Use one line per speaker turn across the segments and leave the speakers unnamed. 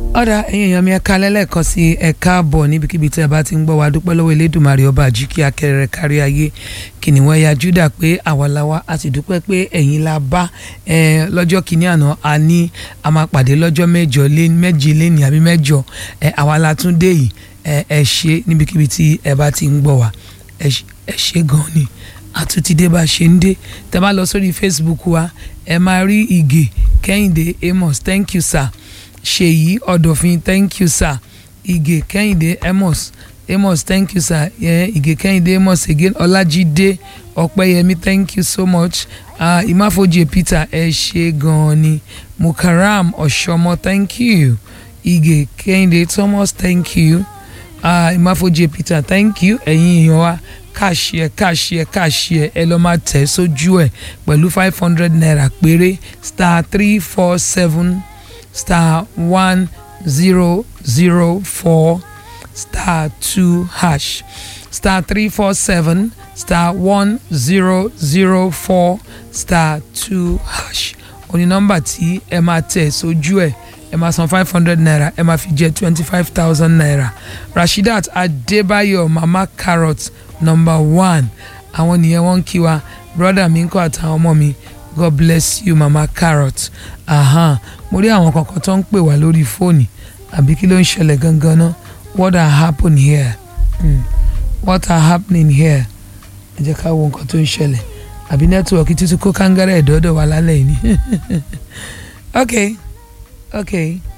ọ̀dà ẹ̀yin èèyàn mi ẹ̀ka lẹ́lẹ́kan sí ẹ̀ka bọ̀ níbikíbi tí ẹ bá ti ń gbọ́ wa dúpẹ́ lọ́wọ́ elédùnmarè ọba àjíkí akẹrẹ kárí ayé kìnìún ẹ̀yà júdà pé àwa la wá a sì dúpẹ́ pé ẹ̀yin la bá ẹ lọ́jọ́ kìíní àná a ní a máa pàdé lọ́jọ́ mẹ́jọ lé méje léni àbí mẹ́jọ ẹ àwa la tún dé yìí ẹ ẹ ṣe níbikíbi tí ẹ bá ti ń gbọ́ wa ẹ ṣe gan ni àtúntìdé bá ṣe ń dé tẹ bá lọ sórí Facebook wa ẹ máa rí ìgè Kẹ́hìndé Amos thank you sir ṣèyí ọ̀dọ̀fin thank you sir ìgè kẹ́hìndé amos amos thank you sir yeah, ìgè kẹ́hìndé amos again ọlájídé ọ̀pẹ́yẹmí thank you so much uh, ìmáfojì peter ẹ ṣe gan-an ni mukaram ọ̀ṣọ́mọ thank you ìgè kẹ́hìndé thomas thank you uh, ìmáfojì peter thank you ẹ̀yin èèyàn wa káàṣìẹ káàṣìẹ káàṣìẹ ẹ lọ máa tẹ̀ sójú ẹ̀ pẹ̀lú five hundred naira péré star three four seven star one zero zero four star two hash star three four seven star one zero zero four star two hash òní nọ́mbà tí ẹ máa tẹ̀ sójú ẹ̀ ẹ máa san five hundred naira ẹ máa fi jẹ twenty five thousand naira rasheedat adébáyọ̀ mama carrot number one àwọn nìyẹn wọ́n ń kí wa brother mi ń kọ́ àtàwọn ọmọ mi god bless you mama carrot ahan mo rí àwọn kankan tó ń pè wá lórí fóònù àbí kí ló ń ṣẹlẹ̀ gangan náà what are happen here hmm. what are happening here ẹ jẹ́ ká wo nǹkan tó ń ṣẹlẹ̀ àbí nẹ́tíwọ̀kì títí kó kángárẹ̀ ẹ̀dọ́dọ̀ wà lálẹ́ yìí ni ok ok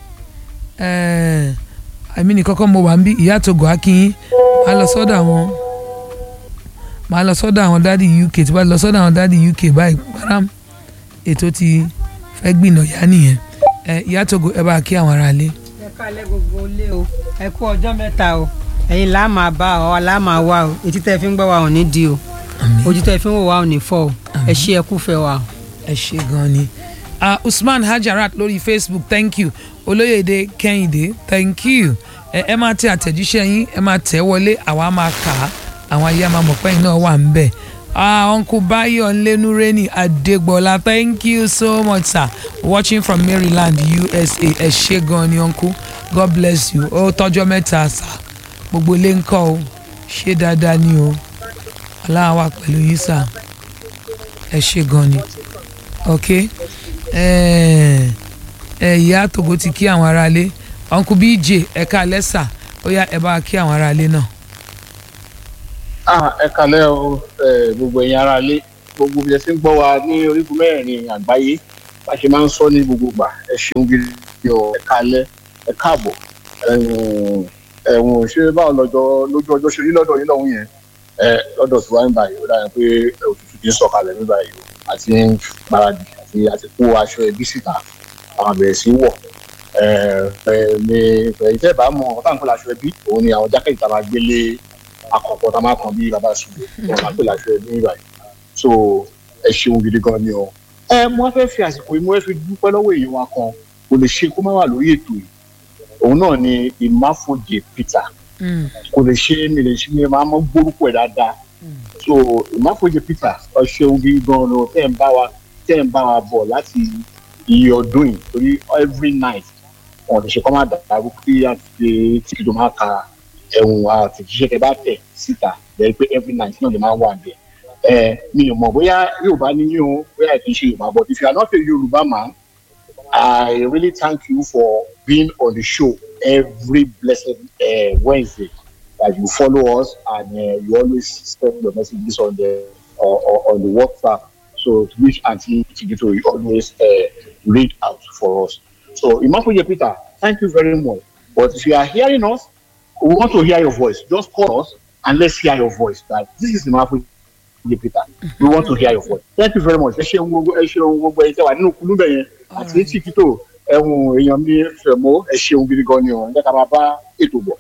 àmì ní kọ́kọ́ mo wà ń bí ìyá àtògò akínyín máa lọ sọ́dọ̀ àwọn máa lọ sọ́dọ̀ àwọn dádì uk tí wàá lọ sọ́dọ̀ àwọn dádì uk báyìí param ètò ti fẹ́ gbìnà yá nìyẹn ẹ ìyá Togo ẹ bá kí àwọn ará lé.
ẹ kálẹ̀ gbogbo ilé o ẹ kú ọjọ́ mẹ́ta o ẹ̀yin là máa bá ọ là máa wá o etí tẹ́ fi ń gbọ́ wa ò ní di o ojú tẹ́ fi ń wò wá ò ní fọ́ o ẹ ṣé ẹ kú fẹ́ wa o.
ẹ ṣé gan ni uh, Usman Hajarat lórí Facebook thank you Olóyèdè Kẹ́hìndé thank you ẹ ẹ máa tẹ àtẹ̀jíṣẹ́ yín ẹ máa tẹ̀ wọlé àwa máa kà á àwọn ayé máa mọ̀ pẹ́yìn náà wà ń bẹ̀ Ah, Uncle Bayo Nlenureni Adegbola, thank you so much, sir. Watching from Maryland, USA. Ẹ ṣé gan ni, Uncle. God bless you. Ó tọ́jọ́ mẹ́ta, sir. Gbogbo ilé ń kọ́ o. Ṣé dáadáa ni o? Ọlọ́run wà pẹ̀lú yín, sir. Ẹ ṣé gan ni. Ok. Ìyá Togo ti kí àwọn aráalé. Uncle BJ, ẹ káalẹ́ sà. Ó yá ẹ bá kí àwọn aráalé náà
ẹ kalẹ́ o gbogbo ẹ̀yin ará ilé gbogbo bí ẹ ṣe ń gbọ́ wa ní orígun mẹ́rin àgbáyé bá ṣe máa ń sọ ní gbogbo gbà ẹ ṣeun gidi o ẹ kalẹ́ ẹ káàbọ̀ ẹ̀wọ̀n ṣé báwo lọ́jọ́ lójú ọjọ́ ṣe rí lọ́dọ̀ yín lọ́hùn yẹn lọ́dọ̀ tí wàá ń báyìí ó dára pé òtútù ti ń sọ̀kalẹ̀ ní báyìí o àti ń gbáradì àti àti kó aṣọ ẹbí síta àwọn àbẹ̀rẹ̀ sí wọ̀ ní ìfẹ́ ìbámu ọ̀tá nǹkan láṣọ ẹbí òun ni àwọn jákèjì tá a máa gbélé àkọ́kọ́ tá a máa kàn bí bàbá ṣubú wọn máa pè láṣọ ẹbí nígbà yìí so ẹ ṣeun gidi gan ni o. ẹ mo fẹ́ fi àsìkò yìí mo fẹ́ fi dúpẹ́ lọ́wọ́ èèyàn wa kan kò lè ṣe kó má wà lórí ètò yìí òun náà ni ìmáfojì Peter kò lè ṣe mi lè ṣe mi máa mọ gbórúkọ ẹ̀ dáadáa so ìmáfojì Peter ẹ ṣeun gidi gan ni o tẹ́ ń bá wa tẹ́ ń bá wa bọ̀ láti iye ọdún yìí torí every night wọn lè ṣe kọ́ máa dàrú kí àti tí kìlọ̀ máa ka ẹ̀wọ̀n àtẹ̀jíṣẹ́ tẹ bá tẹ̀ síta lẹ́yìn pé every night náà lè máa wà bẹ́ẹ̀. ẹ mi ò mọ̀ bóyá Yorùbá ní yín o bóyá kì í ṣe Yorùbá but if you are not a Yorùbá man I really thank you for being on the show every blessed uh, Wednesday that you follow us and uh, you always send your messages on the uh, on the WhatsApp so which Aunty Chigito you always uh, read out for us. So Imafoye Peter thank you very much but if you are hearing us we want to hear your voice. Just call us and let's hear your voice. That this is the Mafu Peter. We want to hear your voice. Thank you very much. Ẹ ṣeun gbogbo ẹ ṣeun gbogbo ẹ tẹ wà nínú kulú bẹ yẹn àti etí kító ẹ̀hún èèyàn mi fẹ̀mọ́ ẹ ṣeun gidi gan ni o ẹ ká máa bá ètò bọ̀.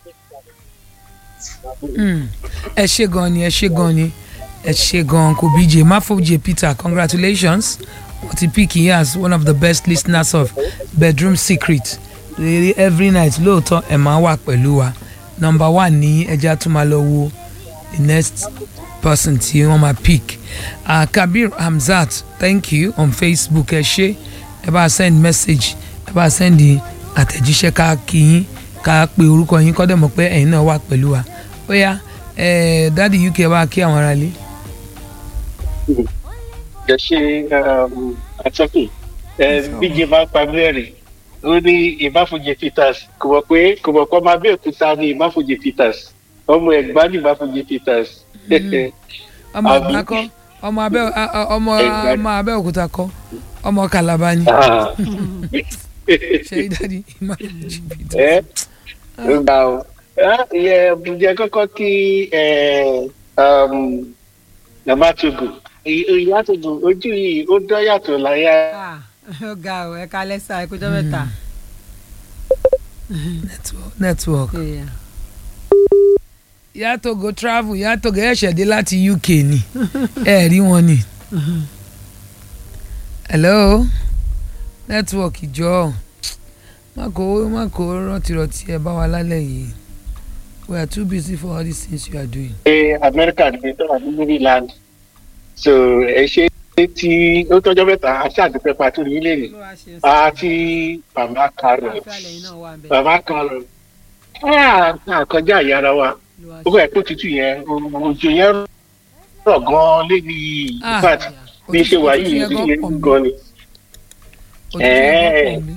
ẹ ṣé gan ni ẹ ṣé gan ni ẹ ṣé gan kò bíje Mafoje Peter congratulations wọ́n ti pick yín as one of the best listeners of Bedroom Secret every night lóòótọ́ ẹ̀ máa wà pẹ̀lú wa number one ní ẹja tún máa lọ wo the next person tí wọ́n máa pick uh, Kabir Hamzat thank you on Facebook ẹ ṣé ẹ bá send message ẹ bá send àtẹ̀jíṣẹ́ ká kí yín ká pe orúkọ yín kọ́ dẹ̀ mọ̀ pé ẹ̀yin náà wà pẹ̀lú wa ó yá ẹ̀ dáàdi uk wá kí àwọn aráalé.
ẹ ṣe àtọ́kùn bíjì máa ń pa mẹ́rin ó ní ìmáfojì peters kò mọ̀ pé kò mọ̀ pé ọmọ abẹ́òkúta ní ìmáfojì peters ọmọ ẹ̀gbá ní ìmáfojì peters.
ọmọ
Àbí?
ẹ̀gbá kọ́ ọmọ abẹ́ a- a- ọmọ
Ẹ̀gbá.
ọmọ abẹ́òkúta kọ́ ọmọ kàlàbà ni
Ah.
ṣe dáàdi ìmáfojì peter.
ẹ ó gbà ó ìyẹ ǹjẹ́ kọ́kọ́ kí màmá togo ìyá togo ojú yìí ó dán yàtọ̀ láyà
Ah, ó ga ọ ẹ kalẹ sá ẹ kújọ mẹ́ta.
network network
Yeah.
ìyá togo travel ìyá togo ẹ̀ṣẹ̀ dé láti uk ni ẹ rí wọn ni. hello network ìjọ má kó má kó rọtìrọtì ẹ bá wa lálẹ́ yìí we are too busy for all these things you are doing.
pé amẹ́ríkà ní tó wà ní maryland so ẹ ṣe tí ó tọ́jọ́ mẹ́ta aṣáàdúpẹ́ pàtó ní ilé rẹ̀
Olúwa ṣe ń sọ.
àti màmá karol
Àlàáfíà lẹ́yìn náà wà ń bẹ̀.
màmá karol àkọjá ìyára wa
Olúwa
ó fẹ́ kó tutù yẹn òjò yẹn rọ̀ gan-an lébi
Ah.
infact bí ṣe wà yìí
Òtútù
òtútù
yẹn
yẹn
gan
gan ni
òtútù yẹn gan pọ̀ mi.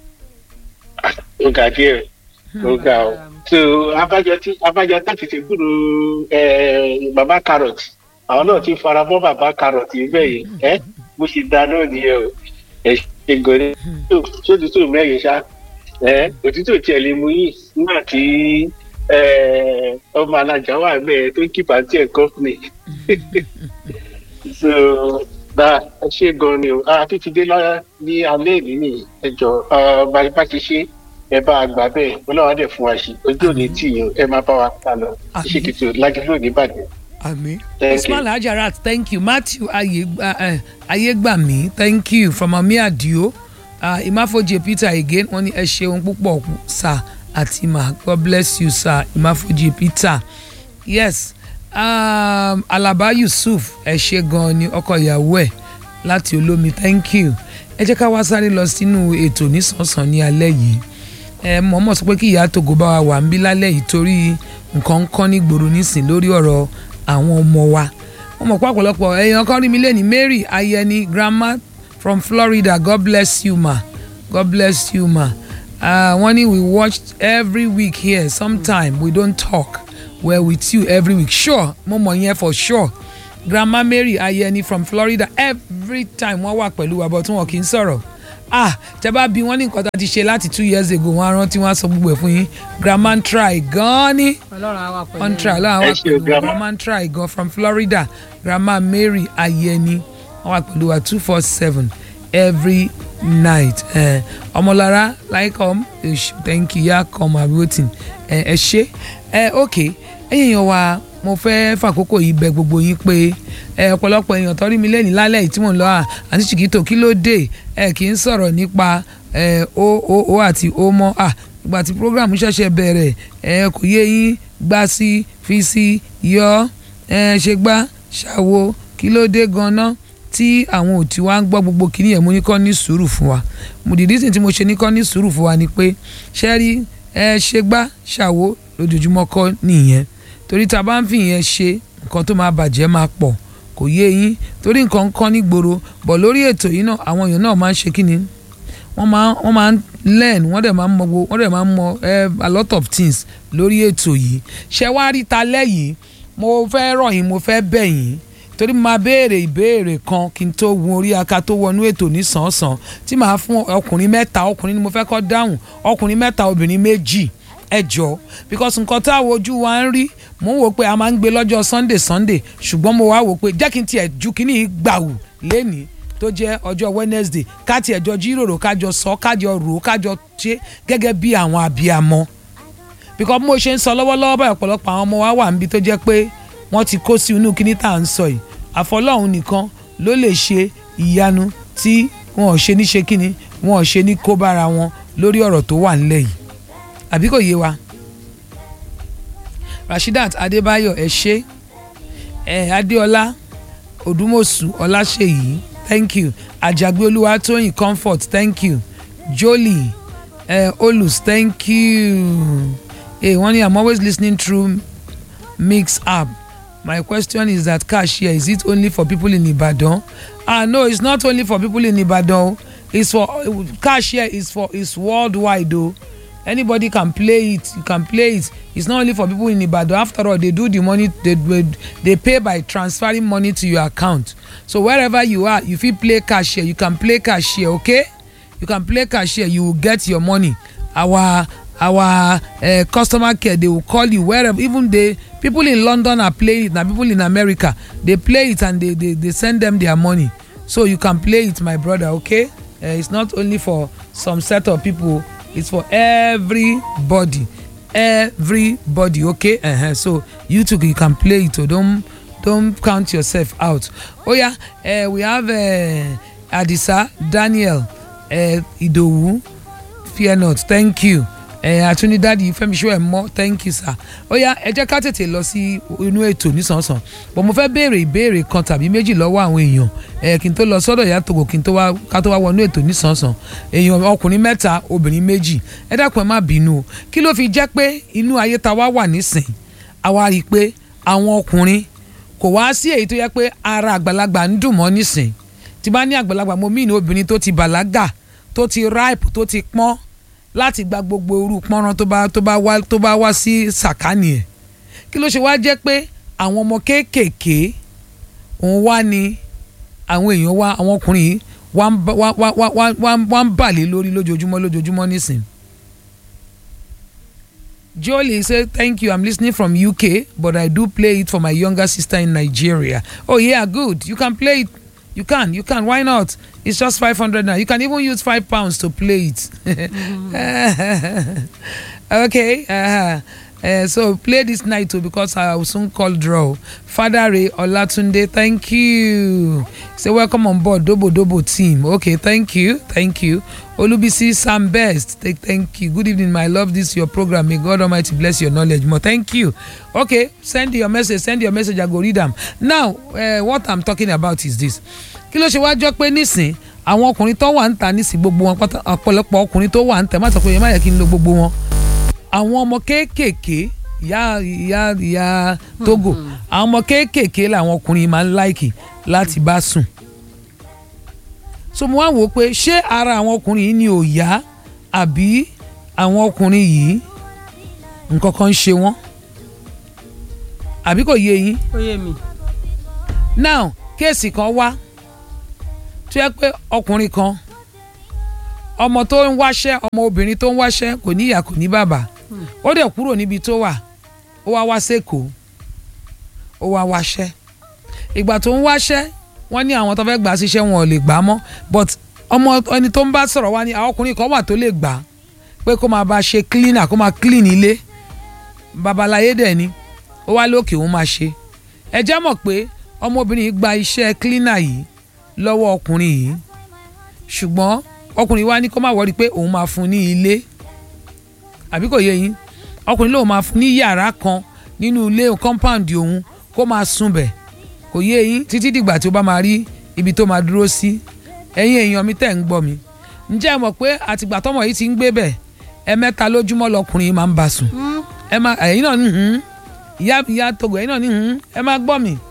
ó ga díẹ̀ ó ga ọ so abájọ tí abájọ táti ti kúrò ẹ bàbá carrot àwọn náà ti fara mọ́ bàbá carrot bẹ́ẹ̀ yìí ẹ bó ṣe da náà nìyẹn o ẹ ṣe gòrè tó òtútù mẹ́rin ṣá ẹ òtútù tiẹ̀ lè mú yìí nígbà tí ẹ ọmọ alájà wà bẹ́ẹ̀ tó ń kípa tiẹ̀ company so bá ẹ ṣe gan ni o àti ti dé lọ́yà ní alẹ́ ìlú ní ẹjọ́ bá bá ti ṣe ẹ bá a gbà bẹ́ẹ̀ ọlọ́wà dẹ̀ fún wa ṣe ojú òní tì yín o, ẹ máa bá wa pa lọ
Àmín.
ṣe kìtì lágbègbè òní bàjẹ́.
Àmín.
Thank
Usman
you.
Hajarat, thank you. Matthew Ayegba, uh, Ayegbami, thank you. From Ami Adio, uh, Imafoje Peter again, wọ́n ní ẹ ṣeun púpọ̀ sir àti ma. God bless you sir, Imafoje Peter. Yes, um, Alaba Yusuf, ẹ ṣe gan ni ọkọ ìyàwó ẹ̀ láti olómi, thank you. Ẹ jẹ́ ká wá sáré lọ sínú ètò nísànsán ní alẹ́ yìí ẹ mọ̀ọ́mọ̀ sọ pé kí ìyá tògó bá wa wà ń bí lálẹ́ yìí torí nǹkan ń kọ́ ní gbòòrò nísìn lórí ọ̀rọ̀ àwọn ọmọ wa wọ́n mọ̀ pé ọ̀pọ̀lọpọ̀ èèyàn kan rí mi lẹ́ni Mary Ayẹni grandma from Florida God bless you ma God bless you ma uh, wọ́n ní we watched every week here sometime we don't talk we're with you every week sure mo mọ̀ yẹn for sure grandma Mary Ayẹni from Florida every time wọ́n wà pẹ̀lú wa but wọn kì í sọ̀rọ̀ ah tẹ bá bí wọn ní nǹkan tá a ti ṣe láti two years ago wọn á rántí wọn á sọ gbogbo ẹ fún yín grandma ń try gan-an ni
Ọlọ́run á wà pẹ̀lú
on
yín.
try láwọn
Ẹ
wà
ṣé
pẹ̀lú
o,
wa
grandma.
grandma ń try gan from Florida grandma Mary Ayẹni wọn wà pẹ̀lú wa two four seven every night eh, ọmọlára láìkọ́m thank you yá kọ́m àbíwòtì ẹ ṣe ẹ ok ẹ̀yin èèyàn wa mo fẹ́ fàkókò yìí bẹ̀ gbogbo yín pé ẹ ọ̀pọ̀lọpọ̀ èèyàn tó rí mi lẹ́yìn lálẹ́ yìí tí mò ń lọ à àti ṣìkìtò kí ló dé ẹ kì í sọ̀rọ̀ nípa ẹ o o o àti o mọ́ à ìgbà tí program ṣẹ̀ṣẹ̀ bẹ̀rẹ̀ ẹ kò yé yín gbá sí fi sí yọ ẹ ṣe gbá ṣàwo kí ló dé gan-an tí àwọn ò tí wá ń gbọ́ gbogbo kìíní ẹ̀ mo ní kọ́ ní sùúrù fún wa mo dìdí sìn tí mo ṣe ní kọ́ ní sùúrù fún wa ni pé ṣẹ́rí ẹ ṣe gbá ṣàwo lójoojúmọ́ kọ́ nìyẹn torí tá a bá ń fi ìyẹn ṣe nǹkan tó máa bàjẹ́ máa pọ̀ kò yé yín torí nǹkan ń kọ́ nígboro bọ̀ lórí ètò yìí náà àwọn èèyàn náà máa ń ṣe kí ni wọ́n máa wọ́n máa ń learn wọ́n dẹ̀ máa ń mọ gbogbo wọ́n dẹ̀ máa ń mọ eh, a lot of things lórí ètò yìí ṣé wá rí ta lẹ́yìn mo fẹ́ rọ̀ yín mo fẹ́ bẹ̀ yín torí máa béèrè ìbéèrè kan kí n tó gun orí aka tó wọnú ètò ní sàn-án tí màá fún ọkùnrin mẹ́ta ọkùnrin ni mo fẹ́ kọ́ dáhùn ọkùnrin mẹ́ta obìnrin méjì ẹ jọ because nǹkan tá a wojú wa ń rí mo ń wò pé a máa ń gbé lọ́jọ́ sunday sunday ṣùgbọ́n mo wá wò pé jẹ́ kí n tiẹ̀ ju kínní gbàù lénìí tó jẹ́ ọjọ́ wednesday ká tiẹ̀ jọ jíròrò kájọ sọ kájọ rò ó kájọ ṣe gẹ́gẹ́ bí àwọn abiyamọ because mo ṣe ń sọ lọ́wọ́lọ́wọ́ báyìí ọ̀pọ̀lọpọ̀ àwọn ọmọ wa wà níbi tó jẹ́ pé wọ́n ti kó sí inú kínní tá à ń sọ yìí àfọlọ́hún nìkan ló lè ṣe ìyanu tí wọn ò ṣe ní ṣe kínní wọn ò ṣe ní kó bára wọn lórí ọ̀rọ̀ tó wà ńlẹ̀ yìí àbí kò yé wa rasheedat adébáyọ̀ ẹ ṣé ẹ adéọlá odúmọ̀sù ọláṣẹ́yìí thank you àjàgbé olúwatóyìn comfort thank you jolie uh, olus thank you hey wọ́n ní i'm always listening through mix app my question is that cashier is it only for people in ibadan ah no it's not only for people in ibadan it's for cashier is for is worldwide o anybody can play it you can play it it's not only for people in ibadan after all they do the money they they, they pay by transferring money to your account so wherever you are you fit play cashier you can play cashier okay you can play cashier you will get your money our our uh, customer care they will call you wherever even the people in london are playing it na people in america they play it and they they they send them their money so you can play it my brother okay uh, it's not only for some set of people it's for everybody everybody okay uh -huh. so you too you can play it o don don count yourself out oh yeah uh, we have uh, adisa daniel uh, idowu fear not thank you àtúndádì fẹmiṣọ ẹ mọ thank you sir ó yá ẹ jẹ́ ká tètè lọ sí inú ètò nísànsàn bọ̀ mo fẹ́ béèrè ìbéèrè kan tàbí méjì lọ́wọ́ àwọn èèyàn ẹ kí n tó lọ sọ́dọ̀ ìyá tògò kí n tó wá ká tó wá wọnú ètò nísànsàn èèyàn ọkùnrin mẹ́ta obìnrin méjì ẹ dákun ẹ má bínú o kí ló fi jẹ́ pé inú ayé ta wá wà nísìn àwa rí i pé àwọn ọkùnrin kò wá sí èyí tó yẹ pé ara àgbàlagbà ń dùn mọ́ nísìn tí bá ní àgbàlagbà mo mí ní obìnrin tó ti bàlágà tó ti ripe tó ti pọ́n láti gba gbogbo irú pọ́nrán tó bá tó bá wá tó bá wá sí sàkánì ẹ̀ kí ló ṣe wá jẹ́ pé àwọn ọmọ kéékèèké òun wá ní àwọn èèyàn wá àwọn ọkùnrin yìí wá ń wá wá wá wá wá wá ń bàlẹ́ lórí lójoojúmọ́ lójoojúmọ́ nísìn. Jolie say thank you I'm listening from UK but I do play it for my younger sister in Nigeria. Oh yeah good you can play it you can you can why not it's just five hundred now you can even use five pounds to play it okay uh-huh. uh, so play this night too because i will soon call draw father ray olatunde thank you say welcome on board dobo dobo team okay thank you thank you olubisi sam best take thank you good evening my love this your program may god almighty bless your knowledge more thank you okay send your message send your message i go read am now uh, what i'm talking about is this kí ló ṣe wá jọ pé nísìn àwọn ọkùnrin tó wà ń ta nísìn gbogbo wọn pátá ọ̀pọ̀lọpọ̀ ọkùnrin tó wà ń tẹ̀ má sọ pé ẹ má yẹ kí n lo gbogbo wọn àwọn ọmọ kéékèèké ìyá ìyá ìyá togo àwọn ọmọ kéékèèké làwọn ọkùnrin máa ń láìkì láti bá sùn so mo wá wò ó pé ṣé ara àwọn ọkùnrin yìí ni ò yá àbí àwọn ọkùnrin yìí nǹkan kan ń ṣe wọ́n àbí kò yé yín
ó yé mi.
now kéèsì kan wá tó yẹ pé ọkùnrin kan ọmọ tó ń wáṣẹ́ ọmọ obìnrin tó ń wáṣẹ́ kò ní ìyá kò ní bàbá ó dẹ̀ kúrò níbi tó wà ó wá wá sẹ́kọ̀ọ́ ó wá wáṣẹ́ ìgbà tó ń wáṣẹ́ wọ́n ní àwọn tó fẹ́ gbà síṣẹ́ wọn ò lè gbà á mọ́ but ọmọ ẹni tó ń bá sọ̀rọ̀ wá ní àwọn ọkùnrin kan wà tó lè gbà á pé kó máa bá a ṣe cleaner kó máa clean ilé babaláyé dẹ̀ ni ó wá lókè òun máa ṣe ẹ jẹ́ mọ̀ pé ọmọbìnrin yìí gba iṣẹ́ cleaner yìí lọ́wọ́ ọkùnrin yìí ṣùgbọ́n ọkùnrin wa ní kó má wọrí pé òun máa fún ní ilé àbí kò yé yín ọkùnrin lòun máa fún ní yàrá kan nínú ilé compound òun kó máa sùn bẹ̀ kò yé yín títí dìgbà tí ó bá máa rí ibi tó máa dúró sí ẹ̀yin èèyàn mi tẹ̀ ń gbọ́ mi ǹjẹ́ ẹ mọ̀ pé àtìgbà tọ́mọ yìí ti ń gbé bẹ̀ ẹ mẹ́ta lójúmọ́ lọkùnrin yìí máa ń bá sùn ẹ máa ẹ̀yin náà ní hùn ìyá ìyá togo ẹ̀yin náà ní hùn ẹ máa gbọ́ mi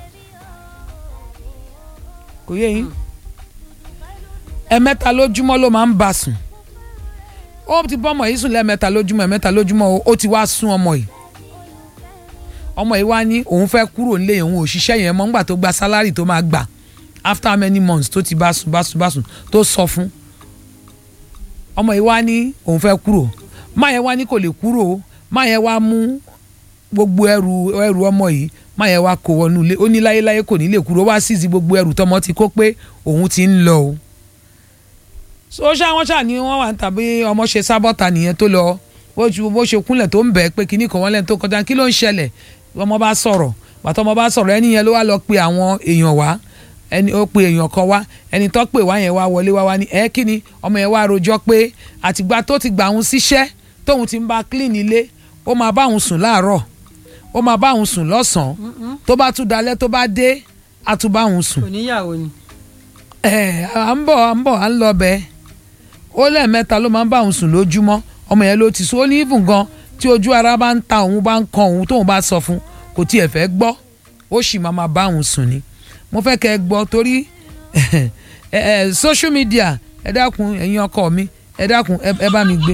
kò yé yín ẹ̀mẹ́ta lójúmọ́ ló máa ń bá sùn ó ti bọ́ ọmọ yìí sùn lẹ́ẹ̀mẹ́ta lójúmọ́ ẹ̀mẹ́ta lójúmọ́ ó ti wá sún ọmọ yìí ọmọ yìí wá ní òun fẹ́ kúrò nílé òun òṣìṣẹ́ yẹn mọ́ nígbà tó gba sálárì tó máa gbà after many months tó ti bá sùn bá sùn bá sùn tó sọ fún ọmọ yìí wá ní òun fẹ́ kúrò máa yẹn wá ní kò lè kúrò máa yẹn wá mú gbogbo ẹrù ẹrù ọmọ yìí má yẹn wá kó wọnú ilé ó ní láyéláyé kò ní lè kúrò wá sízi gbogbo ẹrù tọmọ ti kó pé òun ti ń lọ o. so ṣá wọn ṣá ni wọn wà ń tàbí ọmọ ṣe sábọ́ta nìyẹn tó lọ bó ṣe kúnlẹ̀ tó ń bẹ̀ pé kinní kan wọ́n lẹ́nu tó kọjá kí ló ń ṣẹlẹ̀ ọmọ bá sọ̀rọ̀ bàtọ́ ọmọ bá sọ̀rọ̀ ẹni yẹn ló wá lọ pe àwọn èèyàn wá ẹni ó pe èèyàn kan wá ẹni tó pè wá yẹn wá wọlé wá wá ní ẹ kí ni ọmọ yẹn wá rojọ́ pé àtìgbà tó ti gbà òun síṣẹ́ tóun ti ń bá clean ilé ó máa bá òun sùn láàárọ̀ ó máa bá òun sùn lọ́sàn-án tó bá tún dalẹ́ tó bá dé á tún bá òun sùn.
kò níyàwó ni.
ẹ à ń bọ̀ à ń bọ̀ à ń lọ bẹ́ẹ̀ ó lẹ́ẹ̀mẹ́ta ló máa ń bá òun sùn lójúmọ́ ọmọ yẹn ló ti sọ ó ní even gan tí ojú ara bá ń ta òun bá ń kan òun tóun bá sọ fún kò tiẹ̀ fẹ́ gbọ́ ó sì máa máa bá òun sùn ni mo fẹ́ kẹ́ ẹ gbọ́ torí ẹ ẹ social media ẹ dákun ẹ̀yin ọkọ mi ẹ dákun ẹ ẹ bá mi gbé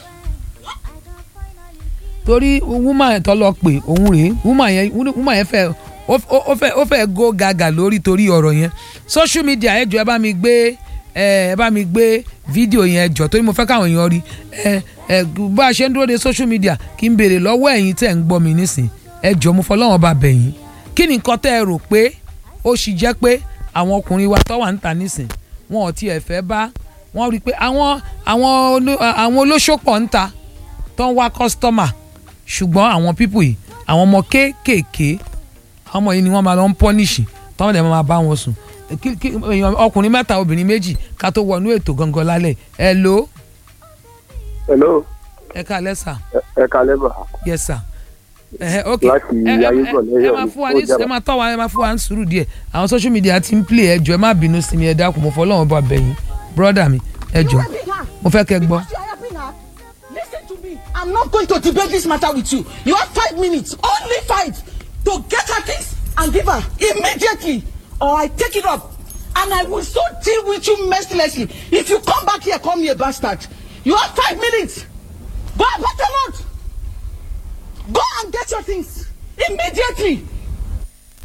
torí woman yẹn tó lọ pè òun rèé woman yẹn woman yẹn fẹ́ ó ó fẹ́ ó fẹ́ go gàgà lórí torí ọ̀rọ̀ yẹn social media ẹ jọ ẹ bá mi gbé ẹ ẹ bá mi gbé fídíò yẹn jọ torí mo fẹ́ káwọn èèyàn rí ẹ ẹ bá a ṣe ń dúró de social media kí n béèrè lọ́wọ́ ẹ̀yin tẹ̀ ń gbọ́ mi nísìn ẹ jọ mo fọlọ́wọ́n bá bẹ̀ yín kí ni nǹkan tẹ́ ẹ rò pé ó sì jẹ́ pé àwọn ọkùnrin wa tó wà ń ta nísìn wọn ò tiẹ̀ fẹ́ bá wọ́n rí i pé àwọn àwọn oló- àwọn olóṣòpọ̀ ń ta tó ń wá kọ́sítọ́mà ṣùgbọ́n àwọn pípù yìí àwọn ọmọ kéékèèké àwọn ọmọ yìí ni wọ́n máa lọ ń pọ́nìṣì tọ́wọ́n dẹ̀ máa bá wọn sùn Kí- kí- èèyàn ọkùnrin mẹ́ta obìnrin méjì ká tó wọnú ètò gangan lálẹ́ ẹ ló
hello
ẹ ká lẹ́sà
ẹ kalẹ bá
yes sir ẹhẹ ok
Láti
ẹ ẹ
Ayégọ̀lẹ́
ẹ
Ọ̀yọ́
máa
ni,
fún wa
ó
ní
jábọ̀.
ẹ máa tọ́ wa ẹ máa fún wa ní sùúrù díẹ̀ àwọn social media ti ń play ẹ jọ ẹ má bínú sí mi ẹ dákun mo fọ́ lọ́wọ́ bá bẹ̀yìn brother mi ẹ jọ mo fẹ́ kẹ́ gbọ́.
Because you are helping her. Listen to me. I'm not going to debate this matter with you. You have five minutes, only five, to get her things and give her immediately, or I take it up. And I will so deal with you mercilessly. If you come back here, call me a bastard. You have five minutes. Go and better not. Go and get your things immediately.